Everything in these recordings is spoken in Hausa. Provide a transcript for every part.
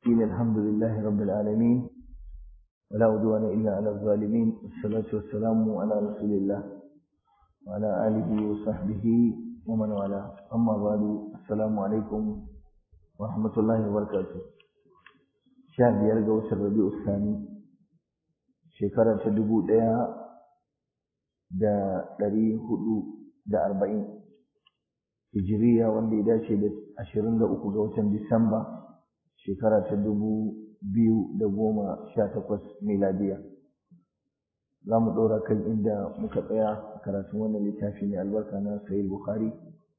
الصالحين الحمد لله رب العالمين ولا عدوان إلا على الظالمين والصلاة والسلام على رسول الله وعلى آله وصحبه ومن والاه أما بعد السلام عليكم ورحمة الله وبركاته شهر يرجع وسر ربيع الثاني شكرا تدبو ديا da ɗari hudu da arba'in hijiriya wanda ya dace da ashirin da uku ga watan disamba shekara ta dubu biyu da goma sha takwas miladiya za mu ɗora kan inda muka tsaya a karatun wannan littafi mai albarka na sahih bukhari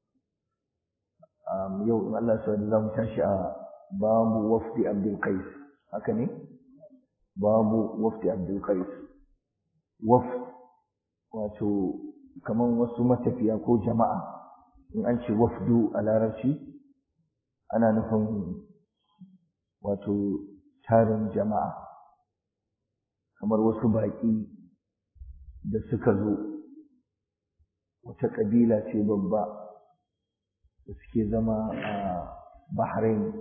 yau in allah sa za mu tashi a babu wafdi abdul qais haka ne babu wafdi abdul qais wafd wato kaman wasu matafiya ko jama'a in an ce wafdu a larabci ana nufin wato tarin jama'a kamar wasu baƙi da suka zo wata ƙabila ce babba da suke zama a Bahrain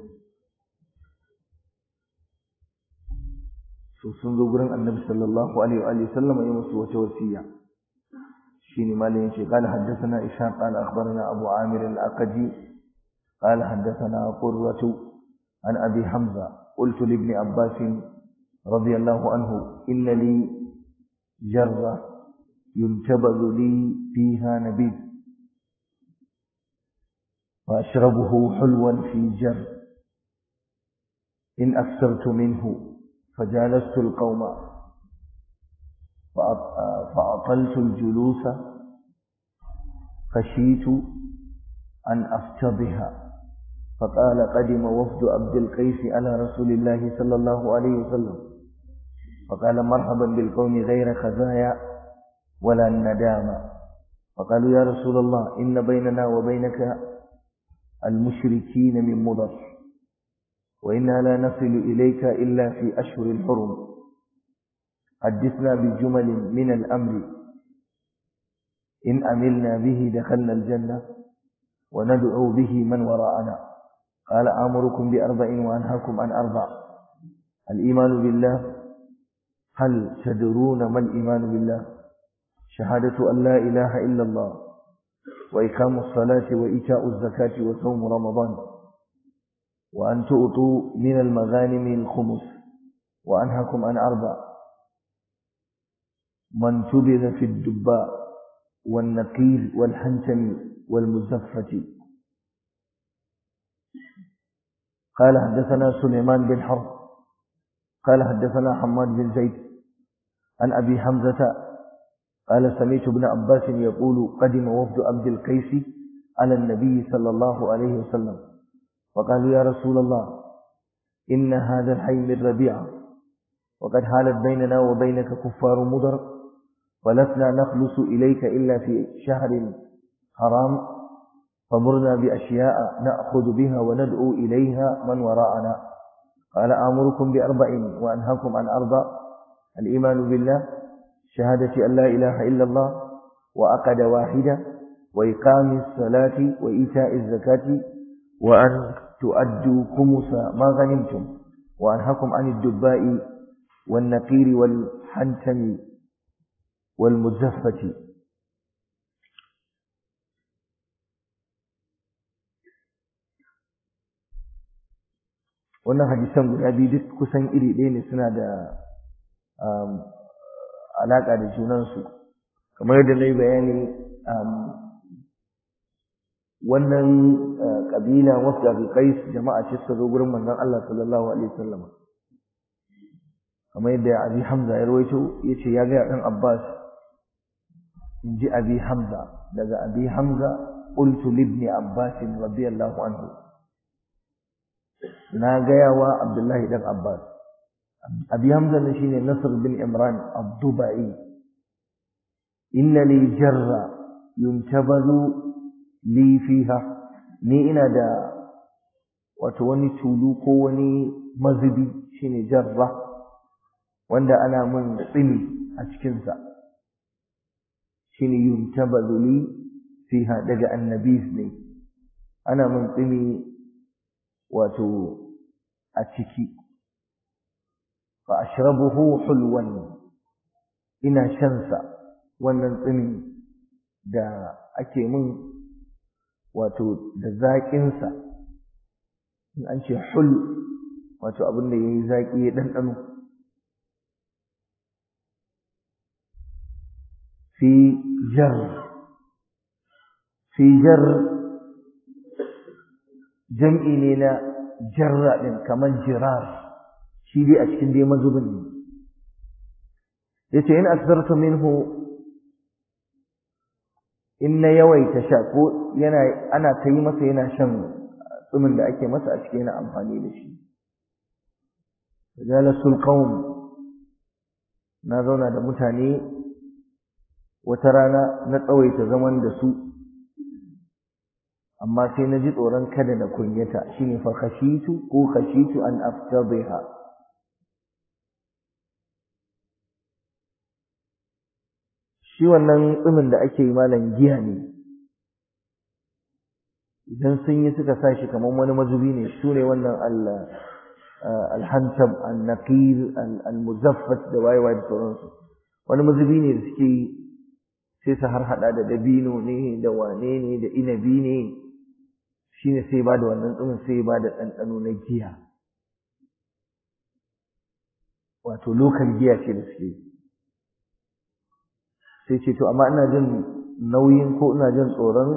so sun zo gurin annabi sallallahu alaihi wa sallam ya musu wata wasiya شيني مالين قال حدثنا إسحاق قال أخبرنا أبو عامر الأقدي قال حدثنا قرة عن أبي حمزة قلت لابن عباس رضي الله عنه إن لي جرة ينتبذ لي فيها نبيذ وأشربه حلوا في جر إن أكثرت منه فجالست القوم فأطلت الجلوس خشيت أن أفتضها فقال قدم وفد عبد القيس على رسول الله صلى الله عليه وسلم فقال مرحبا بالقوم غير خزايا ولا الندامة فقالوا يا رسول الله إن بيننا وبينك المشركين من مضر وإنا لا نصل إليك إلا في أشهر الحرم حدثنا بجمل من الأمر إن أملنا به دخلنا الجنة وندعو به من وراءنا قال آمركم بأربع وأنهاكم عن أربع الإيمان بالله هل تدرون ما الإيمان بالله شهادة أن لا إله إلا الله وإقام الصلاة وإيتاء الزكاة وصوم رمضان وأن تؤطوا من المغانم الخمس وأنهاكم عن أربع من تبذ في الدباء والنقير والحنتم والمزفة قال حدثنا سليمان بن حرب قال حدثنا حماد بن زيد عن أبي حمزة قال سمعت ابن عباس يقول قدم وفد عبد القيس على النبي صلى الله عليه وسلم وقالوا يا رسول الله إن هذا الحي من ربيعة وقد حالت بيننا وبينك كفار مضر ولسنا نخلص إليك إلا في شهر حرام فمرنا بأشياء نأخذ بها وندعو إليها من وراءنا قال آمركم بأربع وأنهاكم عن أربع الإيمان بالله شهادة أن لا إله إلا الله وأقد واحدة وإقام الصلاة وإيتاء الزكاة وأن تؤدوا خمس ما غنمتم وأنهاكم عن الدباء والنقير والحنتم والمزفة wannan hadisan guda biyu duk kusan iri ɗaya ne suna da alaƙa da junansu kamar yadda na yi bayani wannan ƙabila wasu abulkais jama'a ce suka zo gurin manzon Allah sallallahu alaihi wasallam kamar yadda abi hamza ya rawaito ya ce ya gaya ɗan abbas in ji abi hamza daga abi hamza qultu libni abbas radiyallahu anhu na gaya wa abdullahi dan abbas abi hamza ne shine nasr bin imran ad-dubai inna li jarra yuntabazu li fiha ni ina da wato wani tulu ko wani mazubi shine jarra wanda ana mun tsini a cikinsa shine yuntabazu li fiha daga annabis ne ana mun tsini wato a ciki fa ashrabuhu hulwan ina shansa wannan tsimin da ake mun wato da zaƙinsa in an ce hul wato abin da ya yi zaƙi ya ɗanɗano fi jar fi jar jam'i ne na jarra ɗin kamar jirar shi dai a cikin dai mazubin ne yace in asdartu minhu in na yawaita sha ko yana ana ta yi masa yana shan tsumin da ake masa a cikin yana amfani da shi jalasul qaum na zauna da mutane wata rana na tsawaita zaman da su amma sai na ji tsoron kada na kunyata shine fa khashitu ko khashitu an aftadhiha shi wannan tsumin da ake yi malam giya ne idan sun yi suka sa shi kamar wani mazubi ne su ne wannan alhantab al-naqir al-muzaffat da wayewa da sauransu wani mazubi ne da suke yi sai su har hada da dabino ne da wane ne da inabi ne shine sai ba da wannan tsumin sai ba da ɗanɗano na giya wato lokal giya ce da suke sai ce to amma ina jin nauyin ko ina jin tsoron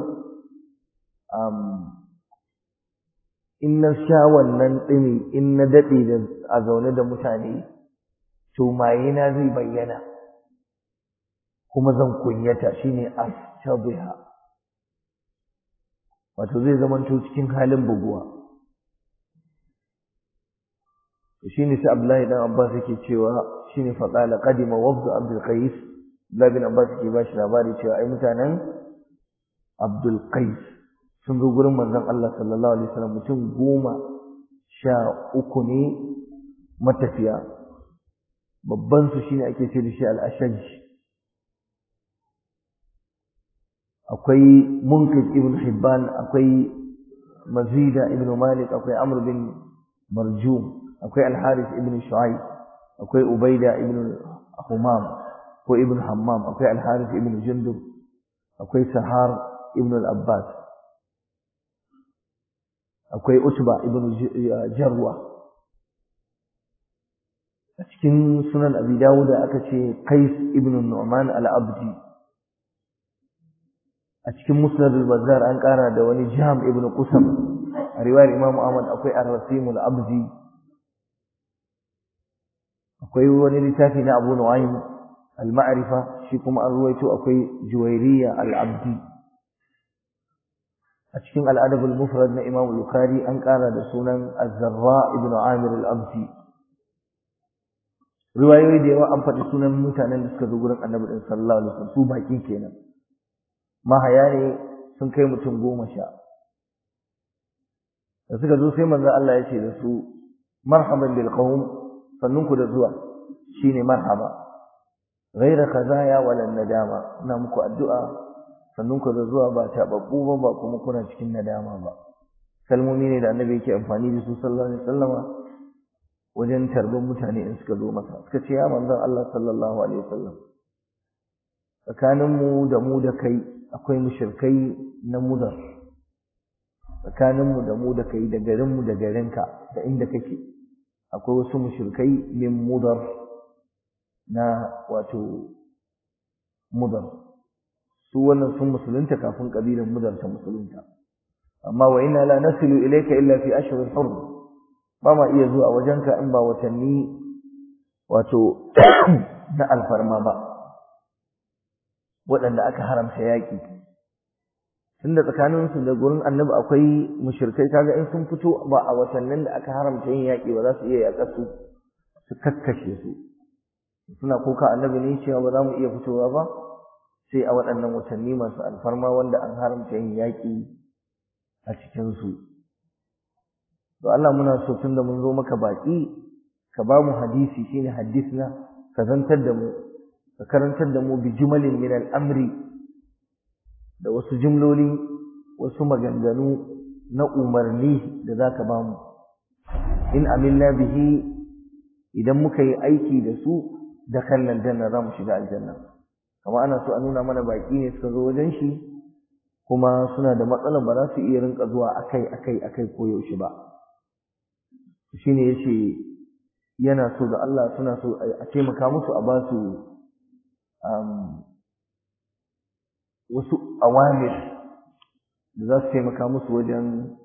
in na sha wannan ɗini in na daɗe da a zaune da mutane to mayena zai bayyana kuma zan kunyata shine astabiha wato zai zamanto cikin halin buguwa shine sai Abdullahi dan Abbas yake cewa shine faqala qadima wafd Abdul Qais Abdullahi bin Abbas yake ba shi labari cewa ai mutanen Abdul Qais sun zo gurin manzon Allah sallallahu alaihi wasallam mutum goma sha uku ne matafiya babban su shine ake ce da shi al-Ashaj akwai Munkid ibn Hibban akwai Mazida ibn Malik akwai Amr bin Marjum akwai Al-Harith ibn Shu'aib akwai Ubaida ibn Humam ko ibn Hammam akwai Al-Harith ibn Jundub akwai Sahar ibn Al-Abbas akwai Utba ibn Jarwa a cikin sunan Abi Dawud aka ce Qais ibn Nu'man al-Abdi a cikin Musnad al-Bazzar an kara da wani Jam ibn Qusam a riwayar Imam Ahmad akwai Ar-Rasim al-Abdi akwai wani littafi na Abu Nu'aym al-Ma'rifa shi kuma an ruwaito akwai Juwairiya al-Abdi a cikin al-Adab al-Mufrad na Imam Bukhari an kara da sunan Az-Zarra ibn Amir al-Abdi riwayoyi da yawa an faɗi sunan mutanen da suka zo gurin Annabi sallallahu alaihi wasallam su bakin kenan mahaya ne sun kai mutum goma sha da suka zo sai manzo Allah ya ce da su marhaban bil qawm sannunku da zuwa shine marhaba ghaira khazaya wala nadama ina muku addu'a sannunku da zuwa ba tababbu ba ba kuma kuna cikin nadama ba kalmomi ne da annabi yake amfani da su sallallahu alaihi wasallama wajen tarban mutane in suka zo masa suka ce ya manzon Allah sallallahu alaihi wasallam tsakaninmu da mu da kai akwai mushrikai na mudar tsakaninmu da mu da kai da garinmu da garinka da inda kake akwai wasu mushrikai min mudar na wato mudar su wannan sun musulunta kafin kabilan mudar ta musulunta amma wa inna la nasilu ilayka illa fi ashhuril hurum ba ma iya zuwa wajenka in ba watanni wato na alfarma ba waɗanda aka haramta yaƙi tunda tsakaninsu da gurin annabi akwai mushrikai kaga in sun fito ba a watannin da aka haramta yin yaƙi ba za su iya yaƙar su su kakkashe su suna kuka annabi ne cewa ba za mu iya fitowa ba sai a waɗannan watanni masu alfarma wanda an haramta yin yaƙi a cikinsu to Allah muna so tunda mun zo maka baƙi ka ba mu hadisi shine hadisna ka zantar da mu ka karantar da mu bi jumalin min al'amri da wasu jumloli wasu maganganu na umarni da za ka ba mu in amilna bihi idan muka yi aiki da su da kallon janna za mu shiga aljanna kamar ana so a nuna mana baki ne suka zo wajen shi kuma suna da matsalar ba za su iya rinka zuwa akai akai akai ko yaushe ba shine yace yana so da Allah suna so a taimaka musu a ba su wasu awamir da za su taimaka musu wajen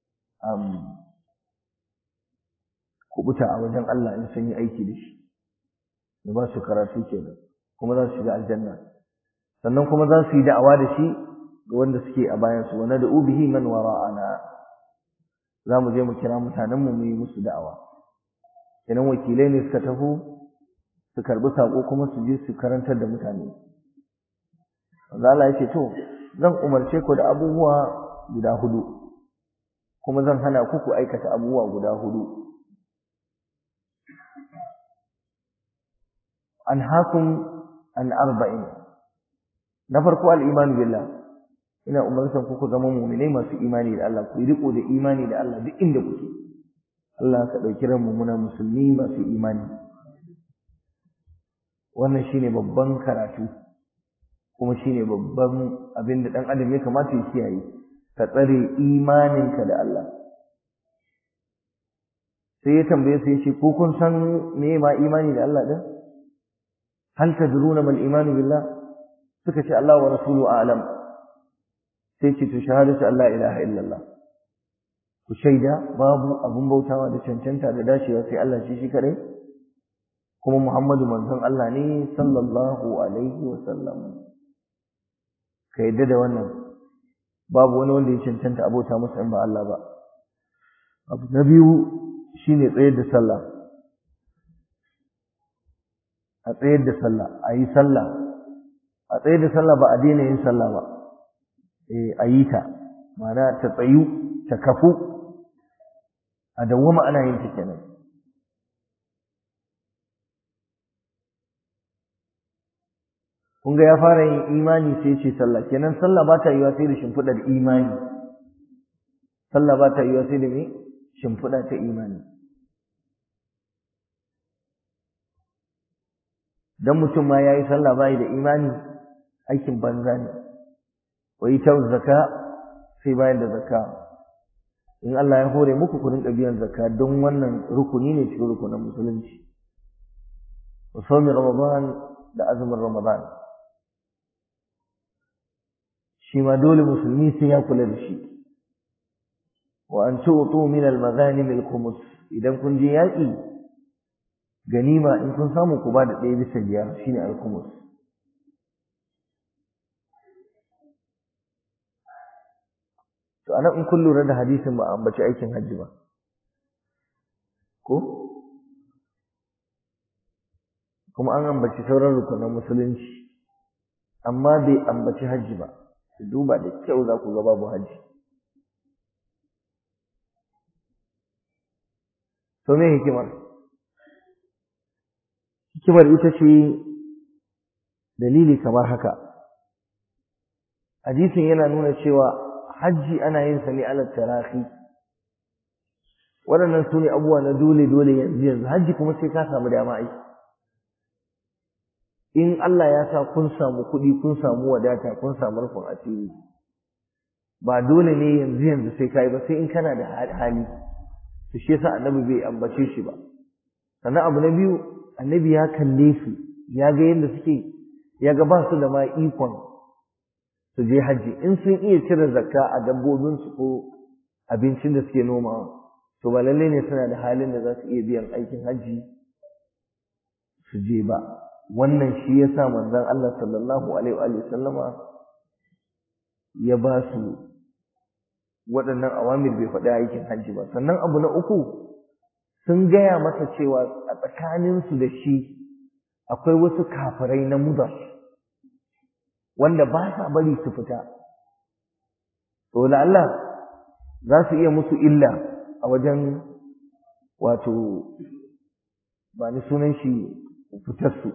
kubuta a wajen Allah in sun yi aiki da shi da ba su karatu kenan kuma za su shiga aljanna sannan kuma za su yi da'awa da shi ga wanda suke a bayan su wanda da ubihi man wara'ana za mu je mu kira mutanen mu mu yi musu da'awa kenan wakilai ne suka taho su karbi sako kuma su je su karantar da mutane wanda Allah ya ce to zan umarce ku da abubuwa guda hudu kuma zan hana ku ku aikata abubuwa guda hudu anhaakum an arba'in na farko al-iman billah ina umartan ku ku zama mu'minai masu imani da Allah ku riko da imani da Allah duk inda kuke Allah ka dauki ranmu muna musulmi masu imani wannan shine babban karatu kuma shine babban abin da dan adam ya kamata ya kiyaye ka tsare imaninka da Allah sai ya tambaye su yace ko kun san me ma imani da Allah din hal tadruna mal imanu billah suka ce Allah wa rasuluhu a'lam sai ce to shahadatu Allah ilaha illallah ku shaida babu abun bautawa da cancanta da dacewa sai Allah shi shi kadai kuma Muhammadu manzon Allah ne sallallahu alaihi wa sallam ka yadda da wannan babu wani wanda ya cancanta abota masa in ba Allah ba abu na biyu shine tsayar da sallah a tsayar da sallah a yi sallah a tsayar da sallah ba a daina yin sallah ba eh a yi ta ma'ana ta tsayu ta kafu a dawwama ana yin ta kenan kun ga ya fara yin imani sai ce sallah kenan sallah ba ta yiwa sai da shimfiɗar imani sallah ba ta yiwa sai da me shimfiɗa ta imani dan mutum ma yayi sallah bai da imani aikin banza ne wa ita zakka sai bayan da zakka in Allah ya hore muku ku rinka biyan zakka don wannan rukuni ne cikin rukunin musulunci wa sawmi ramadan da azumin ramadan shi ma dole musulmi sai ya kula da shi wa an tu'tu min al-maghanim al-khumus idan kun je yaki ganima in kun samu ku ba da ɗaya bisa biyar shine al-khumus to anan in kun lura da hadisin ba ambaci aikin hajji ba ko kuma an ambaci sauran rukunan musulunci amma bai ambaci hajji ba ku duba da kyau za ku ga babu hajji to me hikimar hikimar ita ce dalili kamar haka hadisin yana nuna cewa hajji ana yin sa ne ala tarahi waɗannan su ne abubuwa na dole dole yanzu yanzu hajji kuma sai ka samu dama ai in Allah ya sa kun samu kuɗi kun samu wadata kun samu rufin asiri ba dole ne yanzu yanzu sai kai ba sai in kana da hali to shi yasa annabi bai ambace shi ba sannan abu na biyu annabi ya kalle su ya ga yadda suke ya ga ba su da ma ikon su je hajji in sun iya cire zakka a dabbobinsu ko abincin da suke nomawa to ba lallai ne suna da halin da za su iya biyan aikin hajji su je ba wannan shi ya sa manzon Allah sallallahu alaihi wa sallama ya ba su waɗannan awamir bai faɗi aikin hajji ba sannan abu na uku sun gaya masa cewa a tsakaninsu da shi akwai wasu kafirai na mudar wanda ba sa bari su fita to Allah za su iya musu illa a wajen wato ba ni sunan shi fitarsu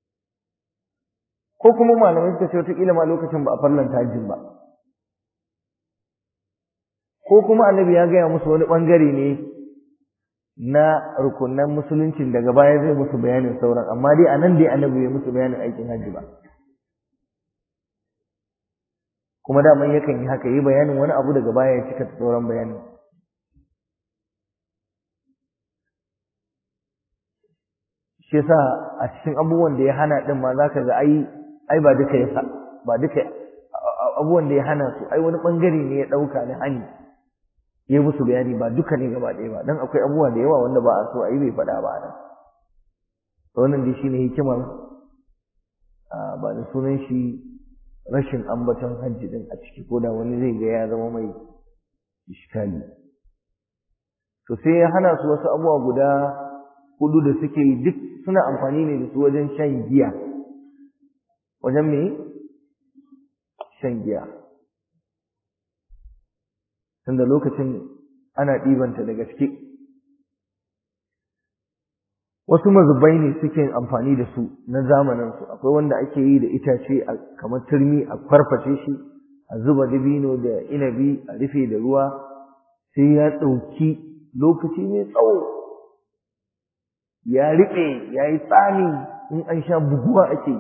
ko kuma malamai suka ce wataƙila ma lokacin ba a farlanta hajjin ba ko kuma annabi ya gaya musu wani ɓangare ne na rukunan musuluncin daga baya zai musu bayanin sauran amma dai anan dai annabi bai musu bayanin aikin hajji ba kuma daman yakan yi haka yi bayanin wani abu daga baya ya cika sauran bayanin shi yasa a cikin abubuwan da ya hana din ma zaka ga ai ai ba duka yasa ba duka abubuwan da ya hana su ai wani bangare ne ya dauka na hani ya musu bayani ba duka ne gaba ɗaya ba dan akwai abubuwa da yawa wanda ba a so a yi bai faɗa ba nan wannan dai shine hikimar ba da sunan shi rashin ambaton hajji din a ciki ko da wani zai ga ya zama mai iskali to sai ya hana su wasu abubuwa guda hudu da suke yi duk suna amfani ne da su wajen shan giya wajen me shan giya tunda lokacin ana ɗibanta da gaske wasu mazubai ne suke amfani da su na zamaninsu akwai wanda ake yi da itace kamar turmi a farfashe shi a zuba dabino da inabi a rufe da ruwa sai ya ɗauki lokaci mai tsawo ya riƙe ya yi tsami in an sha buguwa ake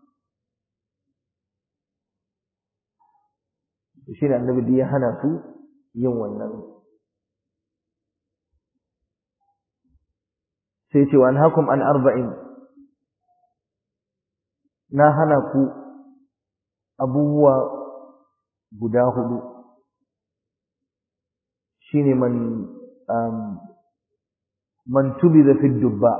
yi shi ne annabi ya hana su yin wannan sai ce wani hakum an arba'in na hana ku abubuwa guda hudu shine man man tubida fi dubba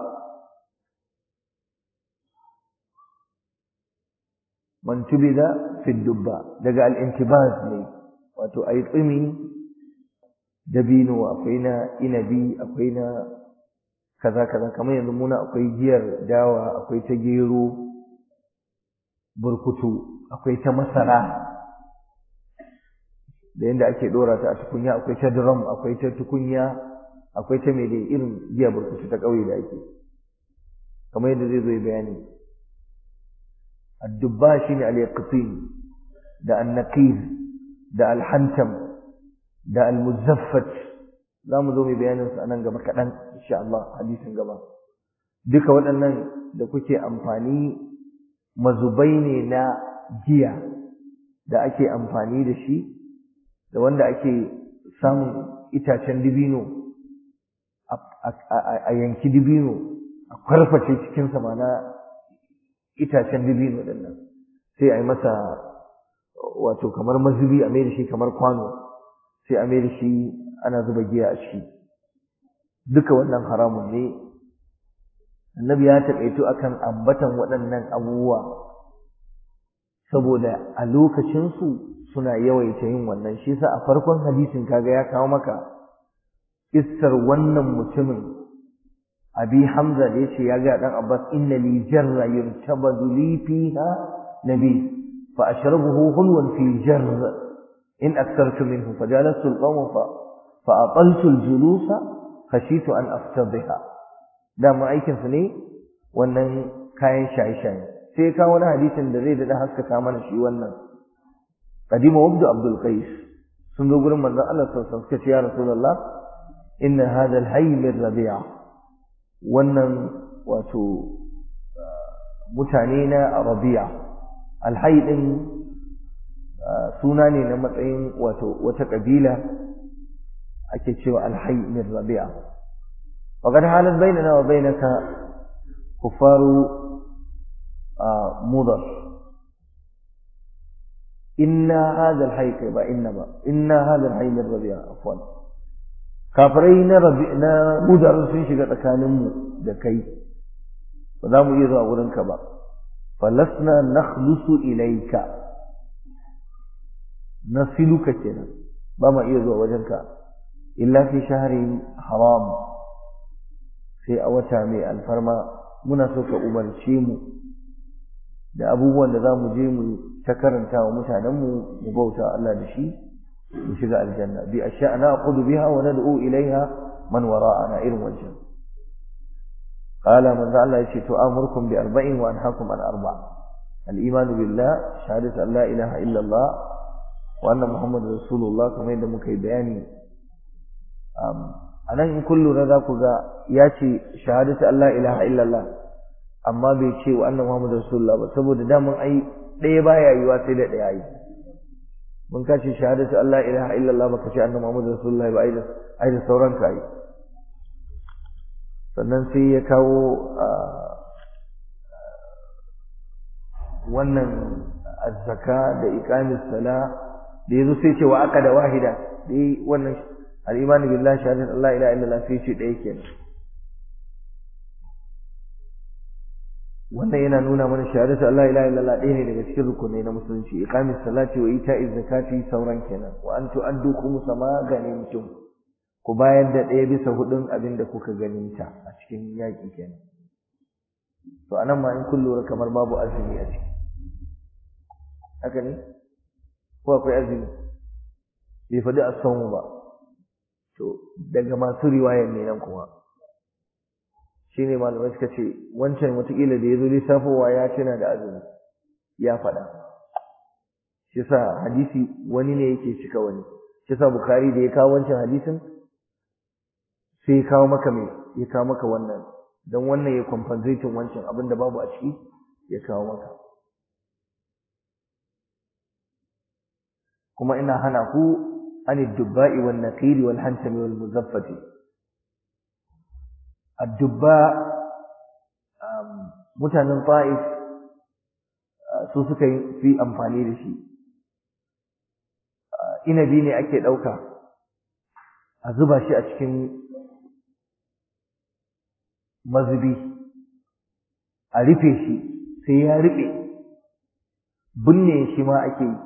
man tubida fi dubba daga al-intibaz ne wato ayi tsimi dabino akwai na inabi akwai na kaza kaza kamar yanzu muna akwai giyar dawa akwai ta gero burkutu akwai ta masara da yanda ake dora ta a tukunya akwai ta drum akwai ta tukunya akwai ta mai dai irin giya burkutu ta ƙauye da ake kamar yadda zai zo bayani addubba shine al-yaqtin da an-naqir da al-hantam da al-muzaffat za mu zo mai bayanin su anan gaba kaɗan insha Allah hadisin gaba duka waɗannan da kuke amfani mazubai ne na giya da ake amfani da shi da wanda ake samun itacen dibino a yanki dibino a kwarface cikinsa ma na itacen dibino din nan sai a yi masa wato kamar mazubi a mai da shi kamar kwano sai a mai da shi ana zuba giya a ciki duka wannan haramun ne annabi ya taƙaito akan ambatan waɗannan abubuwa saboda a lokacinsu suna yawaita yin wannan shi sa a farkon hadisin kaga ya kawo maka kissar wannan mutumin abi hamza da yace ya ga dan abbas inna li jarra yuntabadu li fiha nabi fa ashrabuhu hulwan fi jarr in akthartu minhu fajalastu alqawm fa fa ataltu aljulusa khashitu an aftadhiha da mu aikin su ne wannan kayan shaye-shaye sai ka wani hadisin da zai dada haskaka mana shi wannan qadima wabdu abdul qais sun zo gurin manzon Allah sallallahu alaihi wasallam suka ce ya rasulullah inna hadha alhayy min rabi'a wannan wato mutane na rabi'a alhayy din suna ne na matsayin wato wata kabila ake cewa alhayy min rabi'a وقد حالت بيننا وبينك كفار مضر إن هذا الحي با إنما إن هذا الحي من ربيع عفوا kafirai na rabi na mudar sun shiga tsakaninmu da kai ba za mu iya zuwa wurinka ba falasna nakhlusu ilaika nasiluka kenan ba ma iya zuwa wajenka illa fi shahrin haram sai a wata mai alfarma muna so ka umarce mu da abubuwan da za mu je mu ta karanta wa mutanenmu mu bauta Allah da shi mu shiga aljanna bi ashya na'khudhu biha wa nad'u ilaiha man wara'ana irin wancan qala man Allah yace to amurkum bi arba'in wa anhaakum an arba' al-iman billah shahadatu an la ilaha illa Allah wa anna muhammadar rasulullah kamar yadda muka yi bayani a nan in kun lura za ku ga ya ce shahadatu Allah ilaha illallah amma bai ce wa annan Muhammadu Rasulullah ba saboda daman ai ɗaya baya yiwa sai da ɗaya yi mun kace shahadatu Allah ilaha illallah baka ce annan Muhammadu Rasulullah ba ai da ai da sauran ka yi sannan sai ya kawo wannan azzaka da iqamis sala da yazo sai ce wa aqada wahida dai wannan al-imani billahi shahadatu Allah ilaha illallah sai ce ɗaya kenan wannan yana nuna mana shahadatu Allah ilaha illallah ɗaya ne daga cikin rukunai na musulunci iqamis salati wa ita'iz zakati sauran kenan wa an tu'addu khumsa ma ganimtum ku bayar da ɗaya bisa hudun abin da kuka ganinta a cikin yaƙi kenan to anan ma in kun lura kamar babu azumi a ciki haka ne ko akwai azumi bai faɗi asamu ba to daga masu riwayar ne nan kuma shi ne malamai suka ce wancan watakila da ya zo lissafowa ya tuna da azumi ya faɗa shi sa hadisi wani ne yake cika wani shi sa bukari da ya kawo wancan hadisin sai ya kawo maka mai ya kawo maka wannan don wannan ya compensating wancan abin da babu a ciki ya kawo maka kuma ina hana ku an dubba'i wal naqiri wal hantami wal muzaffati addubba mutanen ta'if su suka fi amfani da shi inabi ne ake ɗauka a zuba shi a cikin mazubi a rufe shi sai ya rufe binne shi ma ake yi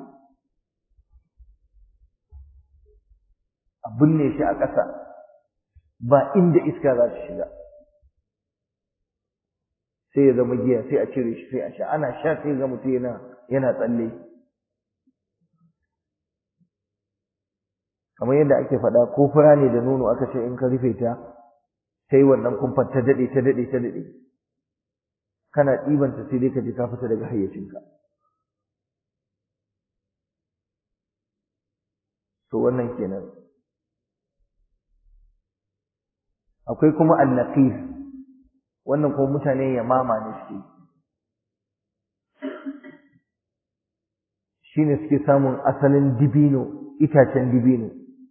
a binne shi a ƙasa ba inda iska za ta shiga sai ya zama giya sai a cire shi sai a sha ana sha sai ga mutum yana yana tsalle kamar yadda ake faɗa ko fura ne da nono aka ce in ka rufe ta sai wannan kumfar ta daɗe ta daɗe ta daɗe kana ɗibanta sai dai ka ji ka fita daga hayyacinka to wannan kenan akwai kuma annaqir wannan kuma mutane yamama ne suke shine suke samun asalin dibino itacen dibino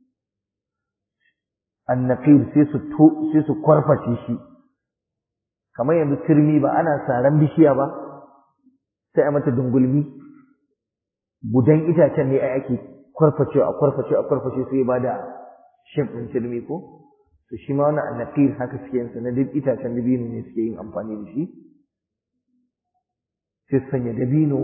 annaqir sai su to sai su kwarface shi kamar yanzu turmi ba ana saran bishiya ba sai a mata dungulmi gudan itacen ne ai ake kwarface a kwarface a kwarface sai ba da shin ɗin turmi ko to shi ma wannan annaqir haka suke yin sa na duk itacen dabino ne suke yin amfani da shi sai su sanya dabino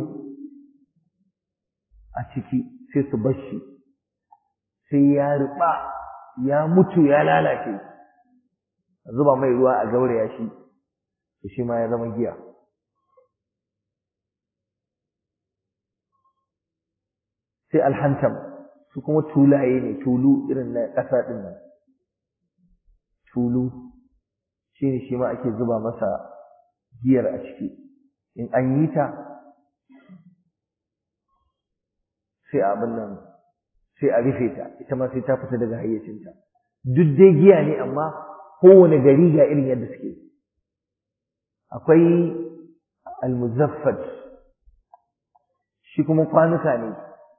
a ciki sai su bar shi sai ya ruɓa ya mutu ya lalace a zuba mai ruwa a gauraya shi to shi ma ya zama giya sai alhantam su kuma tulaye ne tulu irin na ƙasa ɗin nan tulu shi ne shi ma ake zuba masa giyar a ciki in an yi ta sai abin nan sai a rufe ta ita ma sai ta fita daga hayyacinta duk dai giya ne amma kowane gari ga irin yadda suke akwai almuzaffat shi kuma kwanuka ne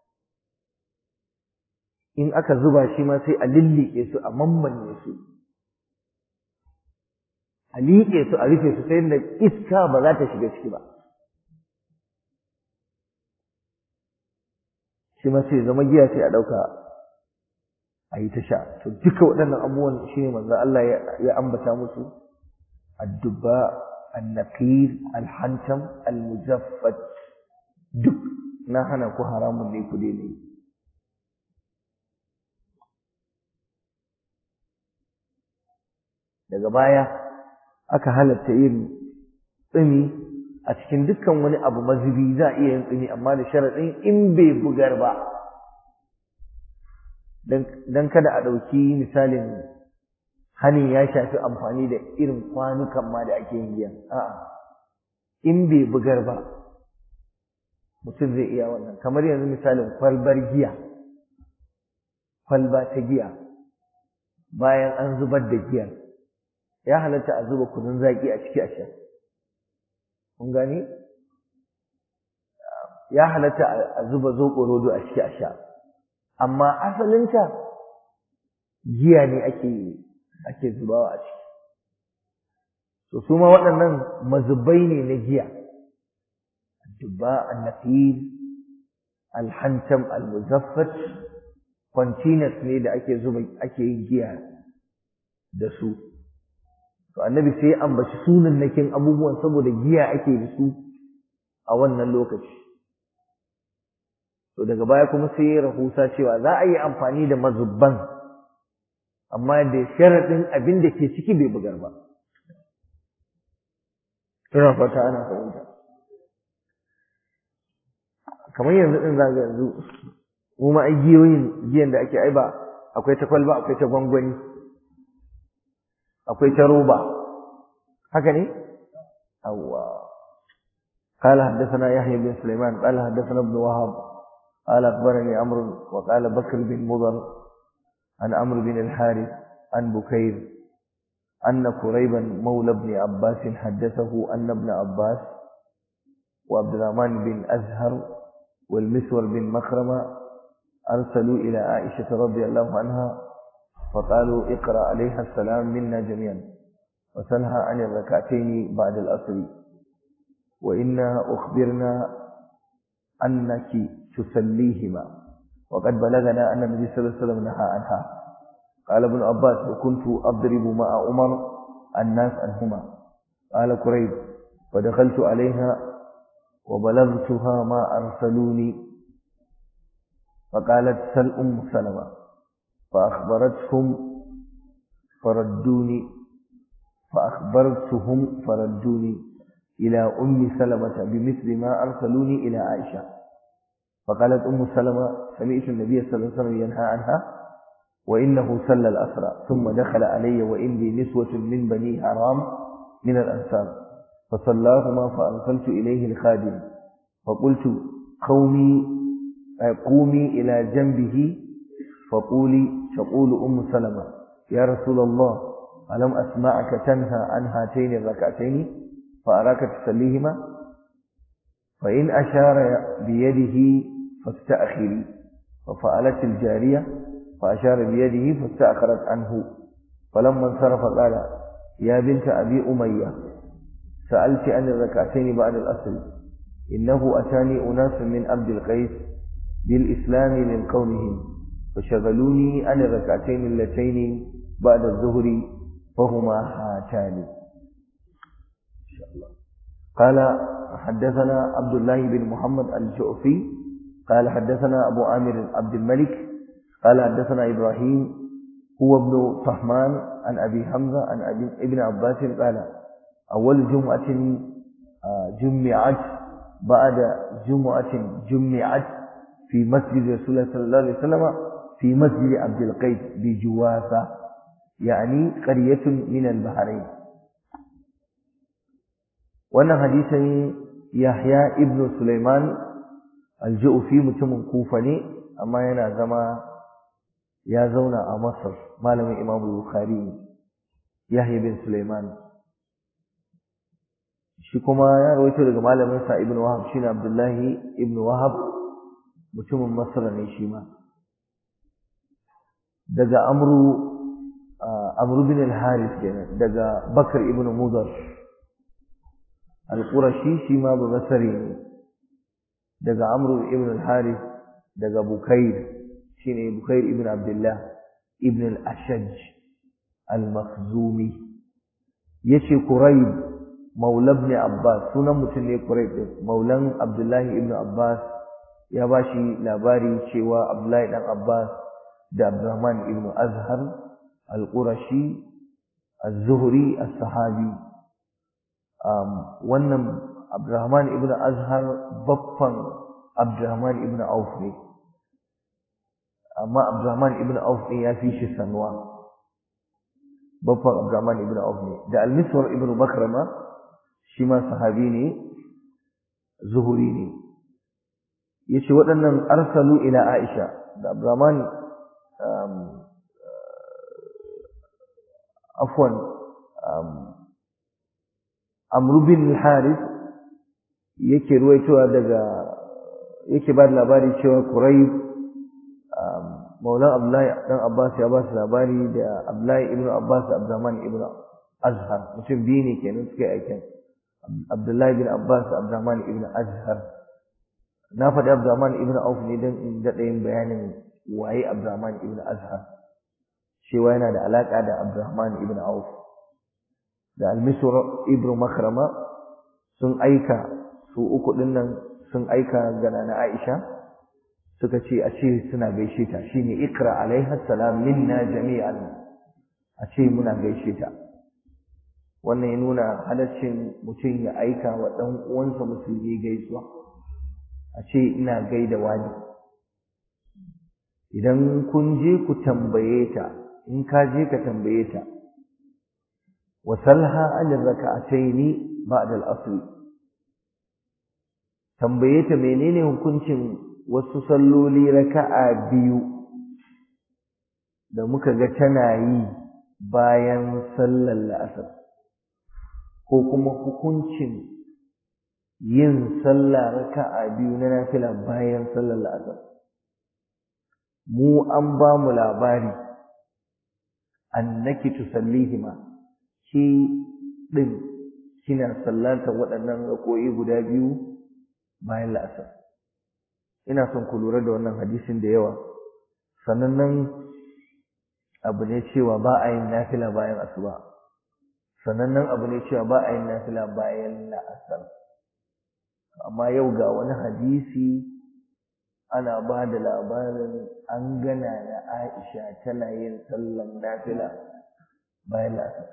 in aka zuba shi ma sai a lillike su a mammanne su a liƙe su a rufe su ta yadda iska ba za ta shiga ciki ba shi ma sai zama giya sai a ɗauka a yi ta sha to duka waɗannan abubuwan shi ne manzo Allah ya ambata musu addubba annaqir alhantam almuzaffat duk na hana ku haramun ne ku daina yi daga baya aka halatta yin tsumi a cikin dukkan wani abu mazubi za a iya yin tsumi amma da sharaɗin in bai bugar ba don kada a ɗauki misalin hanin ya shafi amfani da irin kwanukan ma da ake yin giya a'a in bai bugar ba mutum zai iya wannan kamar yanzu misalin kwalbar giya kwalba ta giya bayan an zubar da giyar ya halatta a zuba kunun zaki a ciki a sha kun gani ya halatta a zuba zoɓo rodo a ciki a sha amma asalinta giya ne ake ake zubawa a ciki to su ma waɗannan mazubai ne na giya dubba annafil alhantam almuzaffat containers ne da ake zuba ake yin giya da su to annabi sai ya ambaci sunan nakin abubuwan saboda giya ake da su a wannan lokaci to daga baya kuma sai ya rahusa cewa za a yi amfani da mazubban amma da sharaɗin abin da ke ciki bai bugar ba ina fata ana fahimta kamar yanzu din za yanzu mu ma ai giyoyin giyan da ake ai ba akwai ta kwalba akwai ta gwangwani akwai ta roba haka ne awwa قال حدثنا يحيى بن سليمان قال حدثنا ابن وهب قال أخبرني عمرو وقال بكر بن مضر عن عمرو بن الحارث عن بكير أن كريبا مولى ابن عباس حدثه أن ابن عباس وعبد الرحمن بن أزهر والمسور بن مخرمة أرسلوا إلى عائشة رضي الله عنها فقالوا اقرأ عليها السلام منا جميعا وسلها عن الركعتين بعد الأصل وإنا أخبرنا أنك تسليهما وقد بلغنا أن النبي صلى الله عليه وسلم نهى عنها قال ابن عباس وكنت أضرب مع عمر الناس عنهما قال كريب فدخلت عليها وبلغتها ما أرسلوني فقالت سل أم سلمة فأخبرتهم فردوني فأخبرتهم فردوني إلى أم سلمة بمثل ما أرسلوني إلى عائشة فقالت أم سلمة سمعت النبي صلى الله عليه وسلم ينهى عنها وإنه سل الأسرى ثم دخل علي وإني نسوة من بني حرام من الأنصار فصلاهما فأرسلت إليه الخادم فقلت قومي قومي إلى جنبه فقولي تقول أم سلمة يا رسول الله ألم أسمعك تنهى عن هاتين الركعتين فأراك تسليهما فإن أشار بيده فاستأخري ففعلت الجارية فأشار بيده فاستأخرت عنه فلما انصرف قال يا بنت أبي أمية سألت عن الركعتين بعد الأصل إنه أتاني أناس من عبد القيس بالإسلام من قومهم فشغلوني عن الركعتين اللتين بعد الظهر فهما هاتان قال حدثنا عبد الله بن محمد الجعفي قال حدثنا أبو عامر عبد الملك قال حدثنا إبراهيم هو ابن طهمان عن أبي حمزة عن أبي ابن عباس قال أول جمعة جمعت بعد جمعة جمعت في مسجد رسول الله صلى الله عليه وسلم في مسجد عبد القيس بجوافة يعني قرية من البحرين wannan hadisin Yahya ibn Sulaiman al-Ju'fi mutumin Kufa ne amma yana zama ya zauna a Masar malamin Imam Bukhari Yahya ibn Sulaiman shi kuma ya rawaito daga malamin sa Ibn Wahab shine Abdullahi ibn Wahab mutumin Masar ne shi ma daga Amru Amru bin al-Harith kenan daga Bakar ibn Mudar al-Qurashi shi ma ba basari ne daga Amr ibn al-Harith daga Bukair shine Bukair ibn Abdullah ibn al-Ashaj al-Makhzumi yace Quraib maula ibn Abbas sunan mutum ne Quraib din maulan Abdullah ibn Abbas ya bashi labari cewa Abdullah dan Abbas da Abdurrahman ibn Azhar al-Qurashi az-Zuhri as-Sahabi wannan Abdurrahman ibn Azhar baffan Abdurrahman ibn Auf ne amma Abdurrahman ibn Auf din ya fi shi sanwa baffan Abdurrahman ibn Auf ne da Al-Miswar ibn Bakrama shi ma sahabi ne zuhuri ne yace waɗannan arsalu ila Aisha da Abdurrahman afwan amru bin harith yake ruwaitowa daga yake ba da labari cewa kurai maulan abdullahi dan abbas ya ba su labari da abdullahi ibnu abbas da abdurrahman ibnu azhar mutum biyu ne kenan suka aikin abdullahi bin abbas da abdurrahman ibnu azhar na faɗi abdurrahman ibnu auf ne don in daɗa yin bayanin waye abdurrahman ibnu azhar cewa yana da alaƙa da abdurrahman ibnu auf da almisur ibnu makrama sun aika su uku dinnan sun aika ga nana Aisha suka ce a ce suna gaishe ta shine ikra alaiha salam minna jami'an a ce muna gaishe ta wannan ya nuna halaccin mutum ya aika wa ɗan uwansa musulmi gaisuwa a ce ina gaida wani idan kun je ku tambaye ta in ka je ka tambaye ta wasalha an raka'ataini ba'da al-asr tambaye ta menene hukuncin wasu salloli raka'a biyu da muka ga tana yi bayan sallar la'asar ko kuma hukuncin yin sallah raka'a biyu na nafila bayan sallar la'asar mu an ba mu labari annaki tusallihima ki din kina sallata waɗannan rako'i guda biyu bayan la'asar ina son ku lura da wannan hadisin da yawa sannan nan abu ne cewa ba a yin nafila bayan asuba sannan nan abu ne cewa ba a yin nafila bayan la'asar amma yau ga wani hadisi ana ba da labarin an gana na Aisha tana yin sallan nafila bayan la'asar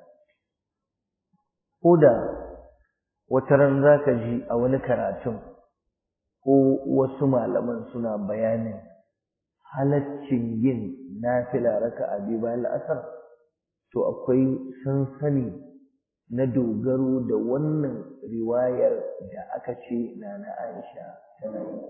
ko da wata ran za ka ji a wani karatun ko wasu malaman suna bayanin halaccin yin nafila raka'a biyu bayan la'asar to akwai sansani na dogaro da wannan riwayar da aka ce na na Aisha tana yi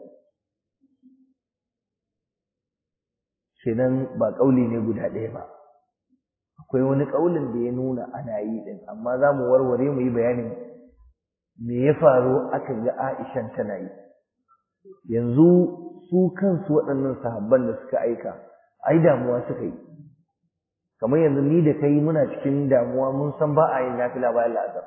kenan ba ƙauli ne guda ɗaya ba akwai wani ƙaulin da ya nuna ana yi ɗin amma za mu warware mu yi bayanin me ya faru aka ga Aishan tana yi yanzu su kansu waɗannan sahabban da suka aika ai damuwa suka yi kamar yanzu ni da kai muna cikin damuwa mun san ba a yin nafila bayan la'asar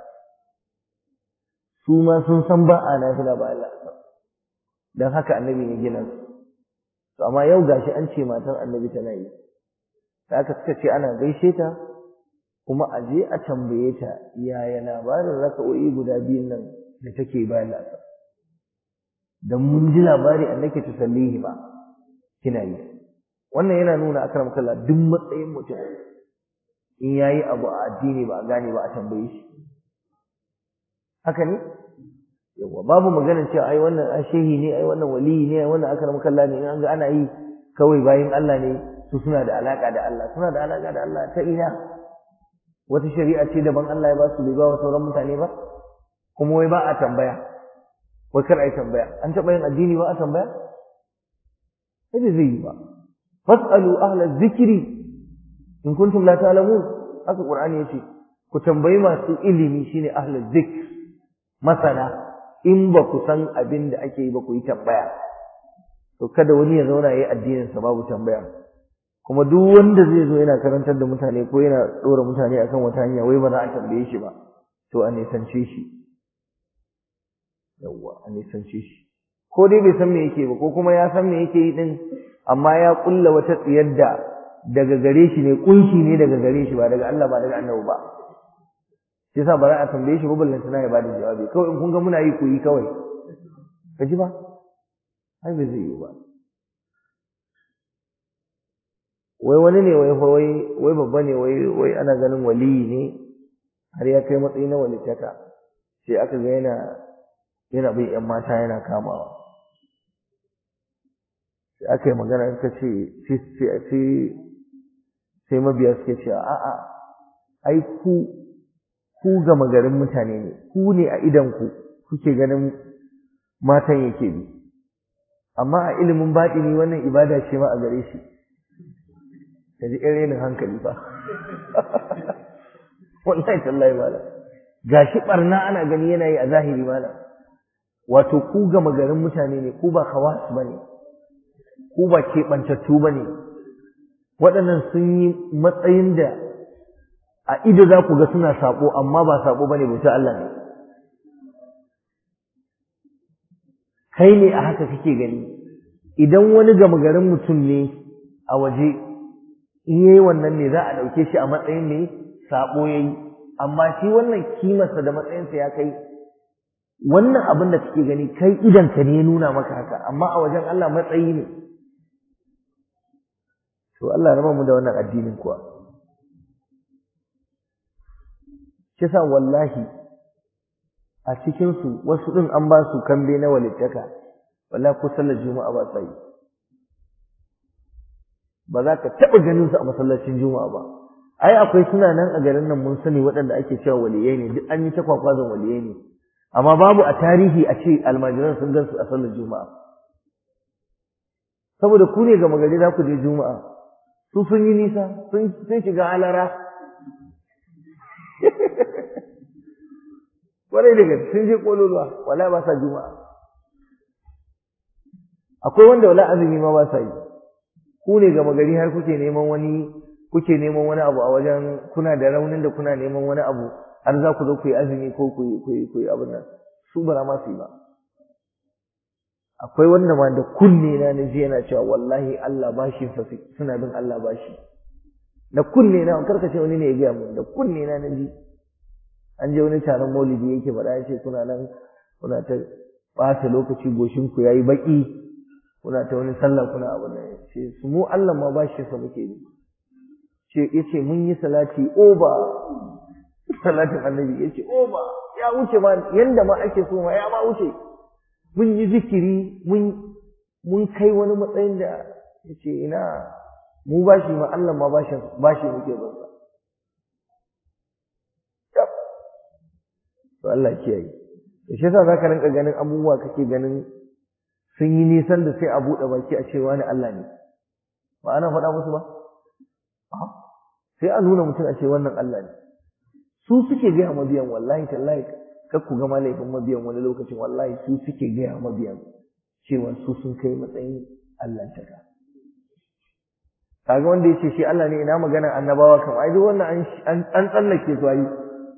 su ma sun san ba a nafila bayan la'asar don haka annabi ne gina su to amma yau gashi an ce matan annabi tana yi da aka suka ce ana gaishe ta kuma a je a tambaye ta yaya labarin raka'o'i guda biyun nan da take bayan la'asar dan mun ji labari annake tusallihi ba kina yi wannan yana nuna akram kallah duk matsayin mutum in yayi abu a addini ba a gane ba a tambaye shi haka ne yawa babu maganar cewa ai wannan ashehi ne ai wannan waliyi ne ai wannan akram kallah ne in an ga ana yi kawai bayin Allah ne su suna da alaka da Allah suna da alaka da Allah ta ina wata shari'a ce daban Allah ya ba su bai ba wa sauran mutane ba kuma wai ba a tambaya wai kar a yi tambaya an taɓa yin addini ba a tambaya sai zai yi ba fas'alu ahla zikri in kuntum la ta'lamun haka qur'ani yace ku tambayi masu ilimi shine ahla zikr masana in ba ku san abin da ake yi ba ku yi tambaya to kada wani ya zauna yayi addinin sa babu tambaya kuma duk wanda zai zo yana karantar da mutane ko yana dora mutane akan wata hanya wai ba za a tambaye shi ba to a nisance shi yawwa a nisance shi ko dai bai san me yake ba ko kuma ya san me yake yi din amma ya kulla wata tsiyar da daga gare shi ne kunshi ne daga gare shi ba daga Allah ba daga annabi ba shi yasa bara a tambaye shi babban lantana ya bada jawabi kawai in kun ga muna yi ku yi kawai ka ji ba ai bai zai yi ba wai wani ne wai wai wai babba ne wai wai ana ganin waliyi ne har ya kai matsayi na walitaka sai aka ga yana yana bin ‘yan mata yana kamawa sai aka yi magana suka ce sai mabiya suka ce a'a ai ku ku gama garin mutane ne ku ne a idanku kuke ganin matan yake bi amma a ilimin baɗini wannan ibada ce ma a gare shi ka ji irin hankali ba wallahi tallahi mala gashi barna ana gani yana yi a zahiri mala wato ku gama garin mutane ne ku ba khawas bane ku ba keɓantattu bane waɗannan sun yi matsayin da a ido za ku ga suna saɓo amma ba saɓo bane bauta Allah ne kai ne a haka kake gani idan wani gama garin mutum ne a waje in yayi wannan ne za a ɗauke shi a matsayin ne saɓo ya yi amma shi wannan kimarsa da matsayinsa ya kai wannan abin da kake gani kai idanka ne ya nuna maka haka amma a wajen Allah matsayi ne to Allah raba mu da wannan addinin kuwa kisa wallahi a cikinsu wasu ɗin an ba su kambe na walittaka wallahi ko sallar juma'a ba sa yi ba za ka taɓa ganin su a masallacin juma'a ba ai akwai suna nan a garin nan mun sani waɗanda ake cewa waliyai ne duk an yi ta kwakwazon waliyai ne amma babu a tarihi a ce almajiran sun gan su a sallar juma'a saboda ku ne gama gari za ku je juma'a su sun yi nisa sun shiga alara kwarai da gaske sun je kololuwa wala ba sa juma'a akwai wanda wala azumi ma ba sa yi ku ne gama gari har kuke neman wani kuke neman wani abu a wajen kuna da raunin da kuna neman wani abu har za ku zo ku yi azumi ko ku yi ku yi ku yi abin nan su ba ma su yi ba akwai wanda ma da kunne na na ji yana cewa wallahi Allah bashi fa suna bin Allah bashi da kunne na karka ce wani ne ya gaya mun da kunne na na ji an je wani taron maulidi yake faɗa ya ce kuna nan kuna ta ɓata lokaci goshin ku yayi baki kuna ta wani sallah kuna abu nan ce su mu Allah ma bashi sa muke yi ce yace mun yi salati oba salatin annabi yace oba ya wuce ma yanda ma ake so ma ya ma wuce mun yi zikiri mun mun kai wani matsayin da yace ina mu bashi ma Allah ma bashi bashi muke ban sa to Allah kiyaye to shi yasa zaka rinka ganin abubuwa kake ganin sun yi nisan da sai a buɗe baki a ce wani Allah ne ba ana faɗa musu ba sai a nuna mutum a ce wannan Allah ne su suke gaya mabiyan wallahi tallahi kar ku gama laifin mabiyan wani lokacin wallahi su suke gaya mabiyan cewa su sun kai matsayin Allah ta ka kaga wanda ya ce shi Allah ne ina magana annabawa kam ai duk wannan an tsallake su ayi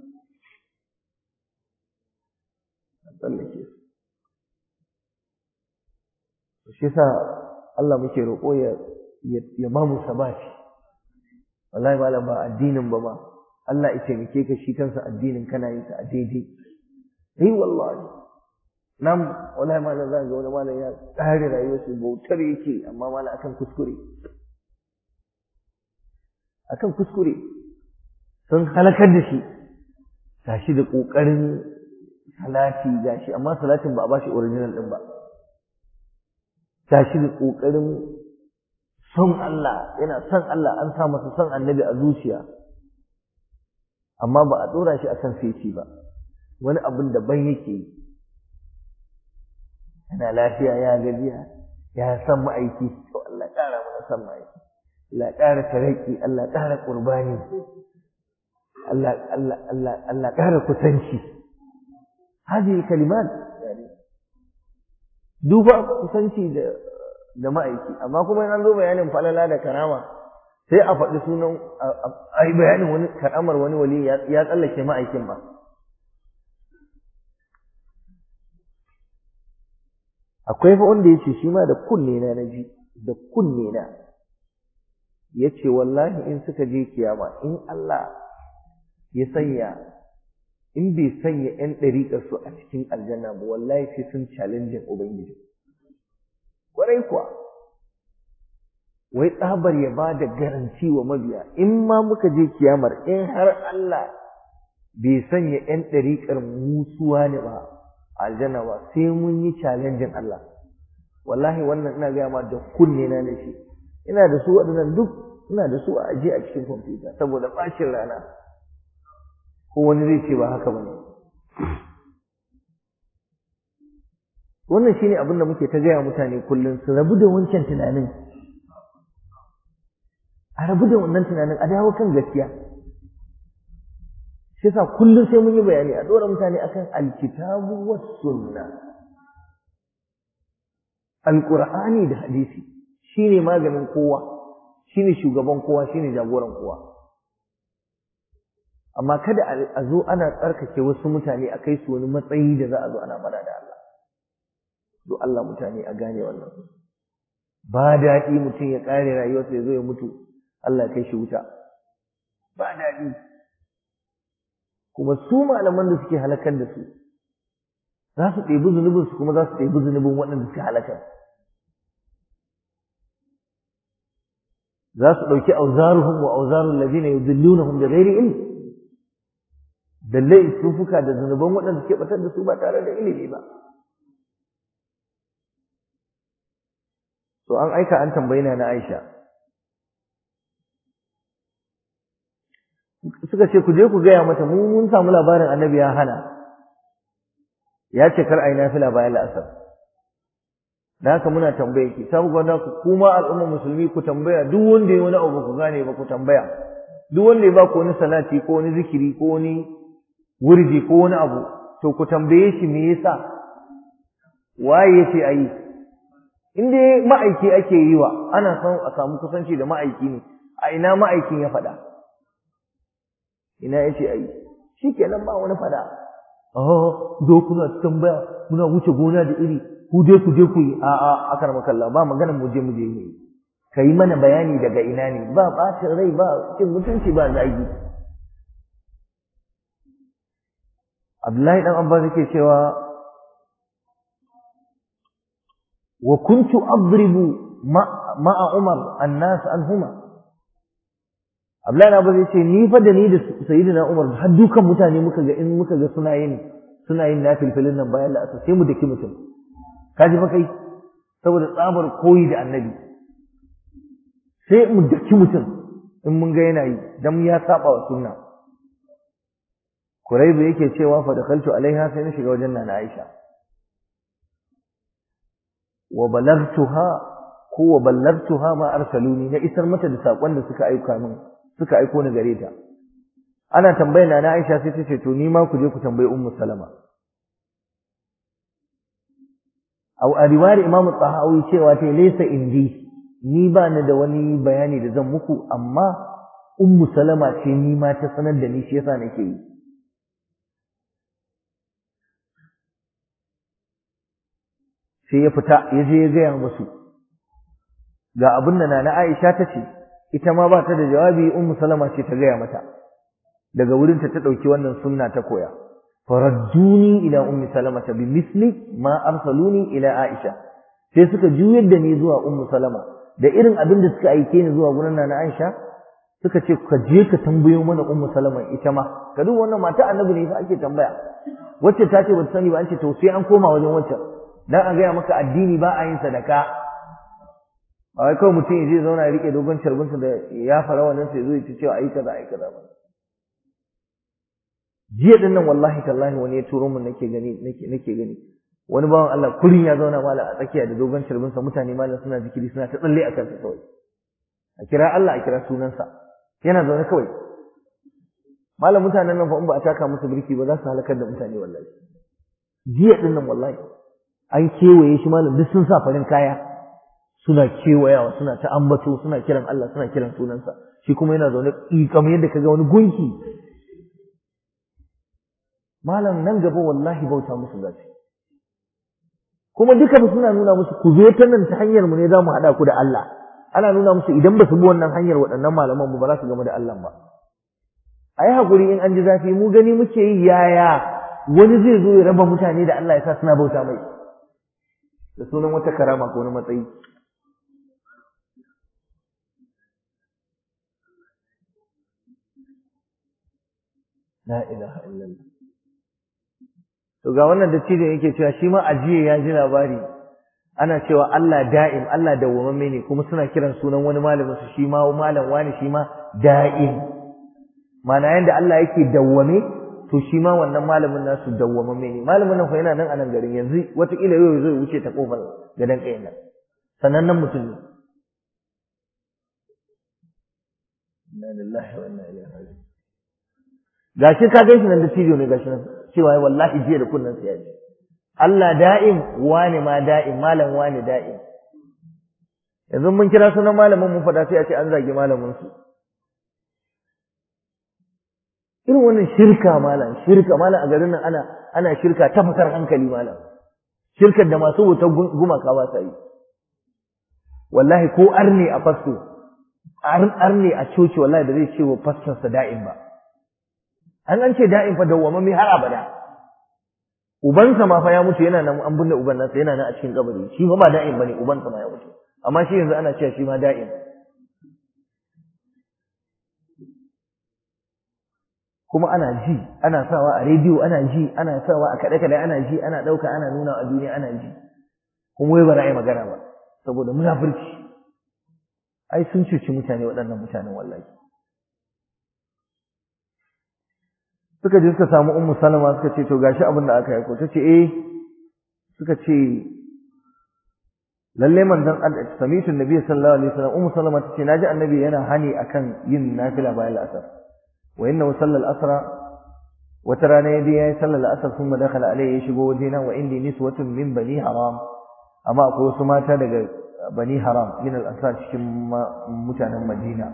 an tsallake su shi yasa Allah muke roƙo ya ya ba mu sabati wallahi malam ba addinin ba ma Allah ya taimake ka shi kansa addinin kana yin sa a daidai eh wallahi nan wallahi malam zan ga wani malam ya tsare rayuwar shi bautar yake amma malam akan kuskure akan kuskure sun halakar da shi gashi da kokarin salati gashi amma salatin ba a bashi original din ba gashi da kokarin son Allah yana son Allah an sa masa son annabi a zuciya amma ba a dora shi akan feci ba wani abin da ban yake yana lafiya ya gajiya ya san ma'aiki to Allah ƙara mana san ma'aiki Allah ƙara taraki Allah ƙara qurbani Allah Allah Allah Allah ƙara kusanci hadi kalimat yani duba kusanci da da ma'aiki amma kuma an zo bayanin falala da karama sai a faɗi sunan a yi bayanin wani karamar wani wali ya tsallake ma'aikin ba akwai fa wanda ya ce shi ma da kunne na naji da kunne na ya ce wallahi in suka je kiyama in Allah ya sanya in bai sanya 'yan ɗariƙarsu a cikin aljanna ba wallahi sai sun challenge ubangiji kwarai kuwa wai tsabar ya ba da garanci wa mabiya in ma muka je kiyamar in har Allah bai sanya ‘yan ɗariƙar musuwa ne ba aljanna ba sai mun yi challenging Allah wallahi wannan ina gaya ma da kunne na ne shi ina da su waɗannan duk ina da su a aje a cikin kwamfuta saboda ɓacin rana ko wani zai ce ba haka ba ne wannan shine abin da muke ta gaya mutane kullum su rabu da wancan tunanin a rabu da wannan tunanin a dawo kan gaskiya shi yasa kullum sai mun yi bayani a dora mutane akan alkitabu was sunna alqur'ani da hadisi shine maganin kowa shine shugaban kowa shine jagoran kowa amma kada a zo ana tsarkake wasu mutane a kai su wani matsayi da za a zo ana fada da Allah do Allah mutane a gane wannan ba daɗi mutum ya ƙare rayuwarsa ya zo ya mutu Allah ya kai shi wuta ba daɗi kuma su malaman da suke halakar da su za su ɗebi zunubin su kuma za su ɗebi zunubin waɗanda suke halakar za su ɗauki auzaruhum wa auzarul ladina yudillunahum bi ghairi ilm dallai sufuka da zunuban waɗanda suke batar da su ba tare da ilimi ba so an aika an tambayi na Aisha suka ce ku je ku gaya mata mu mun samu labarin annabi ya hana ya ce kar a yi nafila bayan la'asar da haka muna tambaye ki sabu gwanda ku kuma al'ummar musulmi ku tambaya duk wanda ya wani abu ku gane ba ku tambaya duk wanda ya ba ku wani salati ko wani zikiri ko wani wurji ko wani abu to ku tambaye shi me yasa waye yace ayi in dai ma'aiki ake yi wa ana son a samu kusanci da ma'aiki ne a ina ma'aikin ya faɗa ina yace ayi shikenan ba wani faɗa oh zo kuna tambaya muna wuce gona da iri ku je ku je ku yi a a akar makalla ba magana mu je mu je ne kai mana bayani daga ina ne ba bacin rai ba cin mutunci ba zagi Abdullahi dan Abbas yake cewa wa kuntu adribu ma'a Umar annas anhuma Abdullahi dan Abbas yace ni fa da ni da Sayyidina Umar har dukan mutane muka ga in muka ga suna yin suna yin nafilfilin nan bayan la'asar sai mu daki mutum kaji fa kai saboda tsabar koyi da annabi sai mu daki mutum in mun ga yana yi dan ya saba wa sunna Kuraibu yake cewa fa dakhaltu alaiha sai na shiga wajen nana Aisha wa balagtuha ko wa ballagtuha ma arsaluni na isar mata da sakon da suka aika min suka aiko ni gare ta ana tambayar nana Aisha sai ta ce to ni ma ku je ku tambayi Ummu Salama aw a riwayar Imam Tahawi cewa ta laysa indi ni ba ni da wani bayani da zan muku amma Ummu Salama ce ni ma ta sanar da ni shi yasa nake yi sai ya fita ya je ya gaya musu ga abin da nana Aisha ta ce ita ma ba ta da jawabi Ummu Salama ce ta gaya mata daga wurin ta ta dauki wannan sunna ta koya faradduni ila Ummi Salama ta bi misli ma arsaluni ila Aisha sai suka juyar da ni zuwa Ummu Salama da irin abin da suka aike ni zuwa gurin nana Aisha suka ce ka je ka tambayo mana Ummu Salama ita ma ka duk wannan mata annabi ne fa ake tambaya wacce ta ce ba ta sani ba an ce to sai an koma wajen wancan dan a gaya maka addini ba a yin sadaka ba wai kawai mutum ya je zauna ya rike dogon carbinsa da ya fara wannan sai zo ya ce cewa ayi kaza ayi kaza ba jiya din nan wallahi tallahi wani ya turo mun nake gani nake nake gani wani bawan Allah kurin ya zauna mala a tsakiya da dogon carbinsa mutane malam suna zikiri suna ta tsalle a kansa kawai a kira Allah a kira sunansa yana zaune kawai malam mutanen nan fa in ba a taka musu birki ba za su halakar da mutane wallahi jiya din nan wallahi an kewaye shi malam duk sun sa farin kaya suna kewayawa suna ta ambato suna kiran Allah suna kiran sunansa shi kuma yana zaune kamar yadda kaga wani gunki malam nan gaba wallahi bauta musu zaci kuma duka ba suna nuna musu ku zo ta nan ta hanyar mu ne za mu haɗa ku da Allah ana nuna musu idan ba su bi wannan hanyar waɗannan malaman mu ba za su gama da Allah ba a yi haƙuri in an ji zafi mu gani muke yi yaya wani zai zo ya raba mutane da Allah ya sa suna bauta mai da sunan wata karama ko wani matsayi la ilaha illallah to ga wannan dattijo yake cewa shi ma ajiye ya ji labari ana cewa Allah da'im Allah dawwamamme ne kuma suna kiran sunan wani malamin su shi ma malam wani shi ma da'im mana yanda Allah yake dawwame to shi ma wannan malamin nasu dawwamamme ne malamin nan fa yana nan a nan garin yanzu wataƙila yau zai wuce ta kofar gadan ƙayan nan sanannen mutum ne inna lillahi wa inna ilaihi raji'un gashi ka gaishe nan da tijo ne gashi nan cewa wallahi jiya da kunnan sa ya ji Allah da'im wani ma da'im malam wani da'im yanzu mun kira sunan malamin mun faɗa sai a ce an zagi malamin su irin wannan shirka malam shirka malam a garin nan ana ana shirka ta fitar hankali malam shirkar da masu wutar gumaka ba sa yi wallahi ko arne a fasto arne a coci wallahi da zai ce wa fastonsa da'im ba an an ce da'im fa dawwamami har abada ubansa ma fa ya mutu yana nan an binne uban nasa yana nan a cikin kabari shi fa ba da'im bane ubansa ma ya mutu amma shi yanzu ana cewa shi ma da'im kuma ana ji ana sawa a rediyo ana ji ana sawa a kaɗe kaɗe ana ji ana ɗauka ana nuna a duniya ana ji kuma wai ba za a yi magana ba saboda munafurci ai sun cuci mutane waɗannan mutanen wallahi suka je suka samu ummu salama suka ce to gashi abin da aka yi ko ta ce eh suka ce lalle manzon Allah samitu nabi sallallahu alaihi wasallam ummu salama ta ce naji annabi yana hani akan yin nafila bayan al'asar wa innahu sallal asra wata rana ya je ya yi sallar asar sun dakhala alayhi ya shigo wajena wa indi niswatun min bani haram amma akwai wasu mata daga bani haram min al-ansar cikin mutanen madina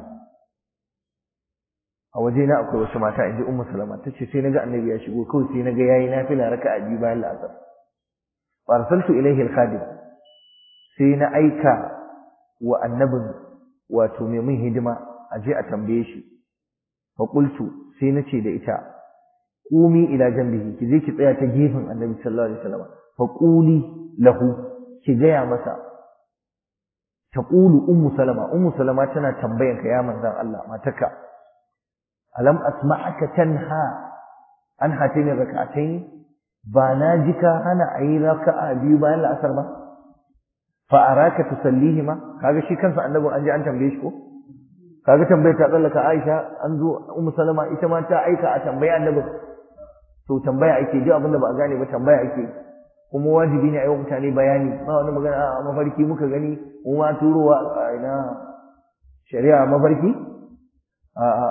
a wajena akwai wasu mata inji ummu salama tace sai naga annabi ya shigo kawai sai naga yayi nafila raka'a biyu bayan al-asr fa arsaltu ilayhi al-khadim sai na aika wa annabin wato mai mun hidima a je a tambaye shi fa qultu sai nace da ita qumi ila janbihi ki je ki tsaya ta gefen annabi sallallahu alaihi wasallam fa quli lahu ki gaya masa taqulu ummu salama ummu salama tana tambayan ka ya manzon Allah mataka alam asma'aka tanha an hatin rak'atayn ba na ji ka hana ayi raka'a biyu bayan la'asar ba fa araka tusallihima kaga shi kansa annabi an ji an tambaye shi ko kaga tambayar ta tsallaka Aisha an zo ummu salama ita ma ta aika a tambaye annabi to tambaya ake ji abinda ba a gane ba tambaya ake kuma wajibi ne a yi wa mutane bayani ba wani magana a mafarki muka gani mu ma turowa a ina shari'a mafarki a a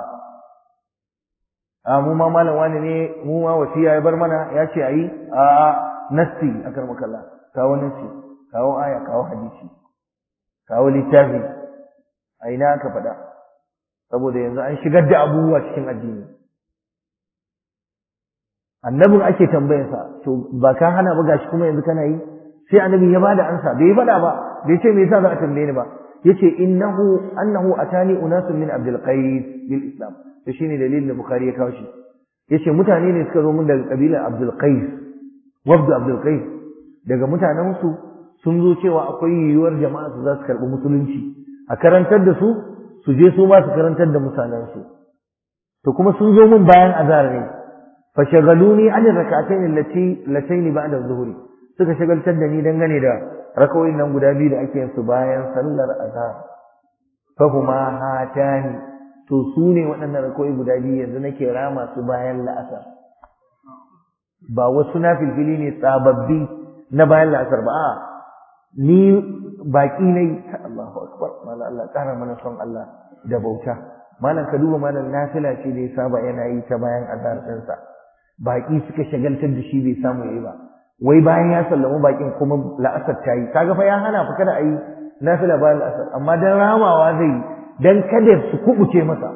a mu ma malam wani ne mu ma wasiya ya bar mana ya ce ayi a a nasti akar makalla kawo nasti kawo aya kawo hadisi kawo littafi a ina aka faɗa saboda yanzu an shigar da abubuwa cikin addini annabin ake tambayarsa to ba ka hana ba gashi kuma yanzu kana yi sai annabi ya bada ansa bai faɗa ba bai ce me yasa za a tambaye ni ba yace innahu annahu atani unasun min abdul qais bil islam to shine dalilin da bukhari ya kawo shi yace mutane ne suka zo mun daga kabilar abdul qais wabdu abdul qais daga mutanen su sun zo cewa akwai yiwuwar jama'a su za su karɓi musulunci a karantar da su su je su ma su karantar da mutanen su to kuma sun zo mun bayan azhar ne fashagaluni an rak'atayn allati latayn ba'da adh-dhuhri suka shagaltar da ni dangane da rakawoyin nan guda biyu da ake yin su bayan sallar azhar fa huma hatani to su ne waɗannan rakawoyi guda biyu yanzu nake rama su bayan la'asar ba wasu na filfili ne sababbi na bayan la'asar ba a ni baki ne Allahu akbar mallan Allah ƙara mana son Allah da bauta malam ka duba malam nafila ce da ya saba yana yi ta bayan azhar ɗinsa baƙi suka shagaltar da shi bai samu yayi ba wai bayan ya sallamu baƙin kuma la'asar ta yi kaga fa ya hana fa kada a yi nafila bayan la'asar amma dan ramawa zai dan kada su kubuce masa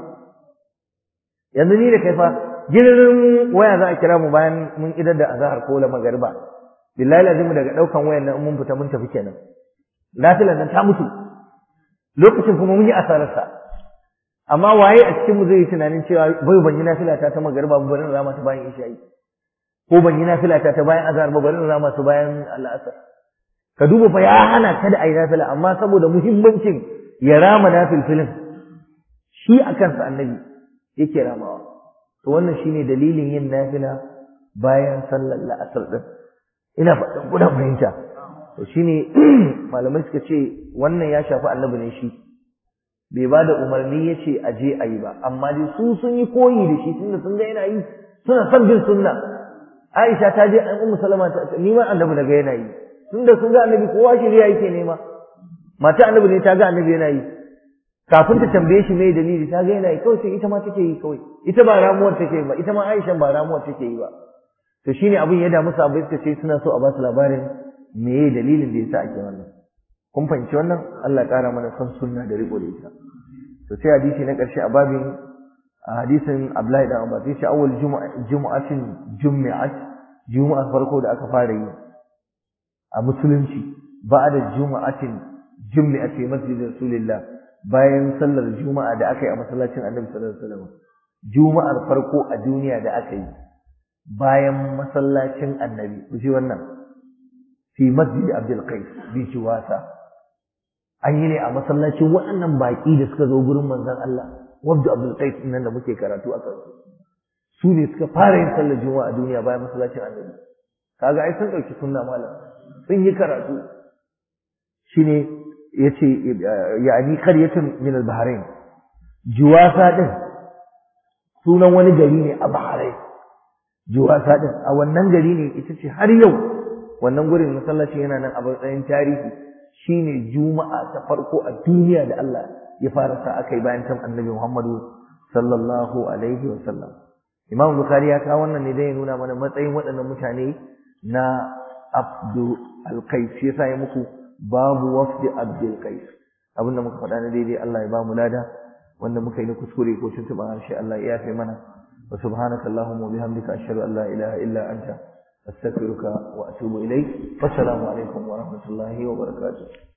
yanzu ni da kai fa girin waya za a kira mu bayan mun idar da azhar ko la magariba billahi lazim daga daukan wayan nan mun fita mun tafi kenan nafilan nan ta mutu lokacin kuma mun yi asararsa amma waye a cikin mu zai yi tunanin cewa bai ban yi nafila ta ta magariba ba bari rama ta bayan isha'i ko ban yi nafila ta ta bayan azhar ba bari rama ta bayan al'asar ka duba fa ya hana kada a yi nafila amma saboda muhimmancin ya rama nafilfilin shi a kansa annabi yake ramawa to wannan shine dalilin yin nafila bayan sallar la'asar din ina faɗin kuna fahimta to shine malamai suka ce wannan ya shafi annabi ne shi bai ba da umarni ya ce a je a yi ba amma dai su sun yi koyi da shi tunda sun ga yana yi suna son bin sunna Aisha ta je an ummu salama ta ni ma annabi daga yana yi tunda sun ga annabi kowa shirya yake nema mata annabi ne ta ga annabi yana yi kafin ta tambaye shi mai dalili ta ga yana yi kawai sai ita ma take yi kawai ita ba ramuwar take yi ba ita ma Aisha ba ramuwar take yi ba to shine abin ya damu sahabbai suka ce suna so a ba su labarin meye dalilin da yasa ake wannan kun fahimci wannan Allah ya kara mana son sunna da riko da ita to sai hadisi na karshe a babin a hadisin Abdullahi dan Abbas yace awwal jumu'atin jumi'at juma'a farko da aka fara yi a musulunci ba'da jumu'atin jumi'at fi masjid rasulillah bayan sallar juma'a da aka yi a masallacin Annabi sallallahu alaihi wasallam juma'ar farko a duniya da aka yi bayan masallacin Annabi ku ji wannan fi masjid Abdul Qais bi Juwasa an yi ne a masallacin waɗannan baƙi da suka zo gurin manzon Allah wabda Abdul Qais nan da muke karatu a kansu su ne suka fara yin sallar juma'a a duniya bayan masallacin Annabi kaga ai sun dauki sunna malam sun yi karatu shine yace yani qaryatun min al-bahrain Juwasa din sunan wani gari ne a Bahrain Juwasa din a wannan gari ne ita ce har yau wannan gurin masallaci yana nan a matsayin tarihi shine juma'a ta farko a duniya da Allah ya fara sa akai bayan tan annabi Muhammadu sallallahu alaihi wa sallam Imam Bukhari ya kawo wannan ne dai ya nuna mana matsayin waɗannan mutane na Abdul Qais yasa ya muku babu wafdi Abdul Qais abinda muka faɗa na daidai Allah ya ba mu lada wanda muka yi na kuskure ko tuntuɓa harshe Allah ya yafe mana wa subhanaka allahumma wa bihamdika ashhadu an la ilaha illa anta astaghfiruka wa atubu ilayk wassalamu alaikum wa rahmatullahi wa barakatuh